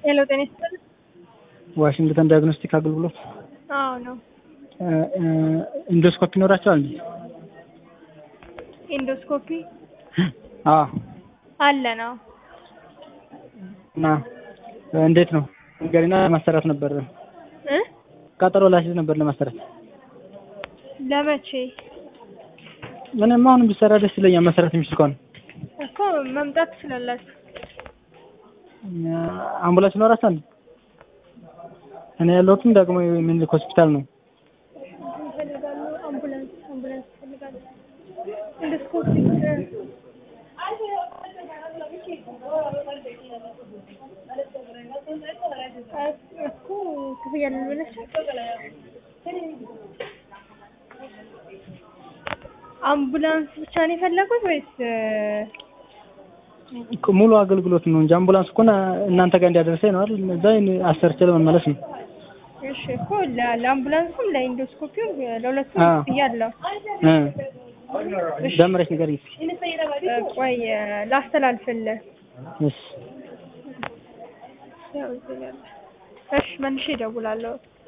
ሄሎ ጤና ይስጥልኝ። ዋሽንግተን ዲያግኖስቲክ አገልግሎት አዎ ነው። ኢንዶስኮፒ ይኖራቸዋል እንዴ? ኢንዶስኮፒ አዎ። አለ ነው። እና እንዴት ነው ንገሪና ለማሰራት ነበር እ ቀጠሮ ላስይዝ ነበር ለማሰራት። ለመቼ ምንም አሁንም ቢሰራ ደስ ይለኛል መሰራት የሚችል ከሆነ እኮ መምጣት ትችላላችሁ። አምቡላንስ ይኖራቸዋል እንዴ? እኔ ያለሁትም ደግሞ ምኒልክ ሆስፒታል ነው። ይፈልጋሉ አምቡላንስ አምቡላንስ ይፈልጋሉ። ኢንዶስኮፒ እኮ ክፍያ ልንበላቸው አምቡላንስ ብቻ ነው የፈለጉት ወይስ ሙሉ አገልግሎት ነው እንጂ አምቡላንስ እኮ እናንተ ጋር እንዲያደርሰኝ ነው አይደል? እዛ አሰርቼ ለመመለስ ነው። እሺ እኮ ለ- ለአምቡላንሱም ለኢንዶስኮፒው ለሁለቱም አዎ። ክፍያ አለው። እ ደምረሽ ንገሪኝ እስኪ። እ ቆይ ላስተላልፍልህ። እሺ ያው እዚህ ነው ያለ። እሺ መልሼ እደውላለሁ።